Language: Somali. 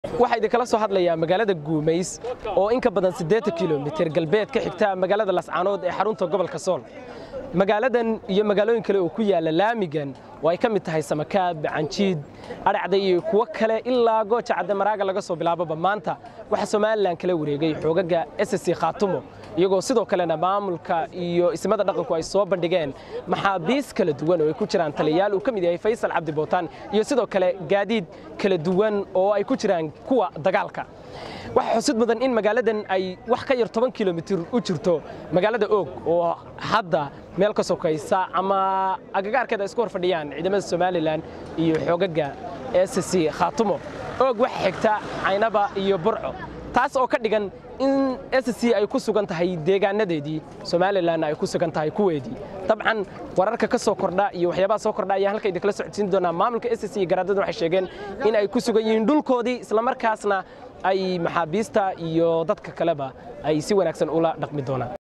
waxaa idinkala soo hadlayaa magaalada guumays oo in ka badan siddeetan kilomitir galbeed ka xigta magaalada lascaanood ee xarunta gobolka sool magaaladan iyo magaalooyin kale oo ku yaala laamigan oo ay ka mid tahay samakaab canjiid adhacda iyo kuwo kale ilaa gooja cadde maraaga laga soo bilaaboba maanta waxaa somalilan kala wareegay xoogaga ssc khaatumo iyagoo sidoo kalena maamulka iyo ismada dhaqanku ay soo bandhigeen maxaabiis kala duwan oo ay ku jiraan taliyayaal uu ka mid yahay faysal cabdi bootaan iyo sidoo kale gaadiid kala duwan oo ay ku jiraan kuwa dagaalka waxaa xusid mudan in magaaladan ay wax ka yar toban kilomitir u jirto magaalada oog oo hadda meel ka sokaysa ama agagaarkeeda ay isku hor fadhiyaan ciidamada somalilan iyo xoogaga ssc khaatumo oog waxa xigta caynaba iyo burco taas oo ka dhigan in ssc ay ku sugan tahay deegaanadeedii somalilanna ay ku sugan tahay kuweedii dabcan wararka ka soo kordha iyo waxyaabaha soo kordha ayaan halka idinkala socodsiin doonaa maamulka ssc iyo garaadada waxay sheegeen in ay ku sugan yihiin dhulkoodii islamarkaasna ay maxaabiista iyo dadka kaleba ay si wanaagsan ula dhaqmi doonaan